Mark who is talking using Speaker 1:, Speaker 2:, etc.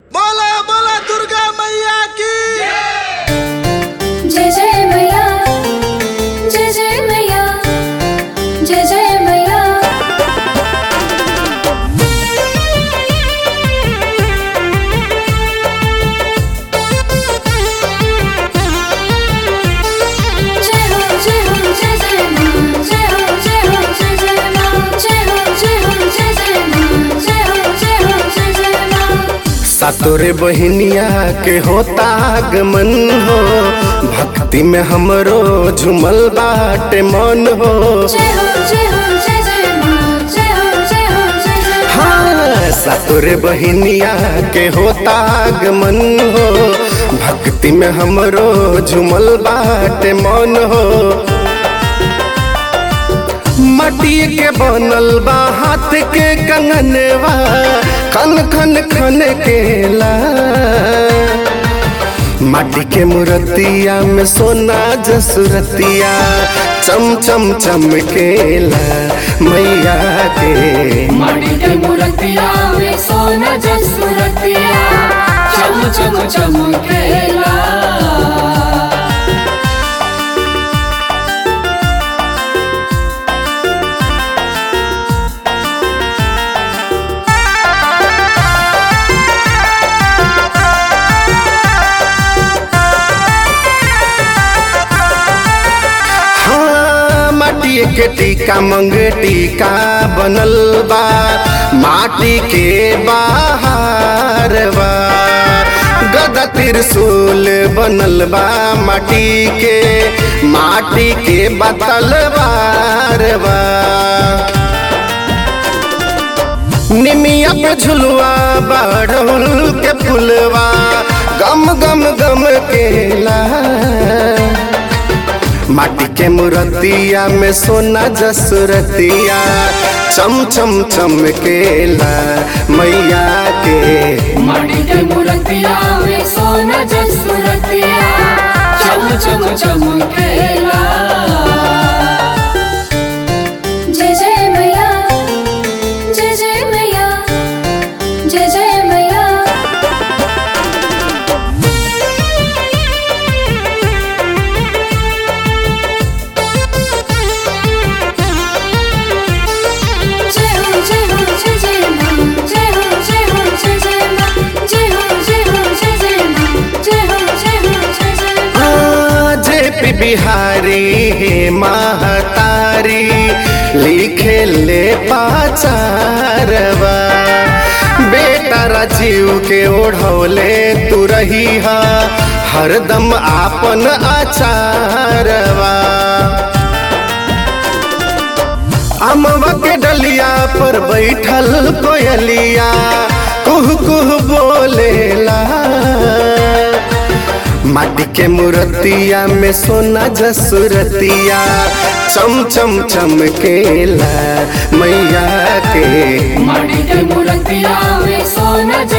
Speaker 1: बोला बोला दुर्गा मैया की
Speaker 2: जय जय मैया जय जय मैया जय जय मैया जय हो जय हो जय जय मां जय हो जय हो जय जय मां जय हो जय हो जय जय मां जय हो जय हो जय जय मां
Speaker 3: सातोरे बहिनिया के होता आगमन हो भक्ति में हमरो झुमल बाटे मन हो
Speaker 2: जय हो जय हो जय जय मां जय हो जय हो जय जय मां
Speaker 3: हाँ सातोरे बहिनिया के होता आगमन हो भक्ति में हमरो झुमल बाटे मन हो मटी के बनल बा हाथ के कंगनवा खन खन खन केला माटी के मूर्तिया में सोना जसुरतिया चम चम चमकेला मैया के
Speaker 2: माटी के मूर्तिया में सोना जसुरतिया चम चम चमकेला
Speaker 3: हाँ माटी के टीका मंग टीका बनल बा माटी के बाहर बा गदा त्रिशूल बनल बा माटी के माटी के बतल बार बा निमिया पे झुलवा बाढ़ल के फुलवा गम गम गम केला माटी के मूर्तिया में सोना जसुरतिया चम चम चमकेला मैया के
Speaker 2: माटी के मूर्तिया में सोना जसुरतिया चम चम चमकेला जय जय मैया जय जय मैया जय जय मैया जय हो जय हो जय जय मां जय हो जय हो जय जय मां जय हो जय हो जय जय मां जय हो जय हो जय जय मां
Speaker 3: जे पी बिहारी हे महतारी लिखे ले पाचारवा बेटा राजीव के ओढ़ौले तू रही हा हरदम आपन आचारवा अमवा के डलिया पर बैठल कोयलिया कुह कुह बोलेला माटी के मूर्तिया में सोना जसुरतिया चम चम चमकेला मैया के
Speaker 2: माटी के मूर्तिया में सोना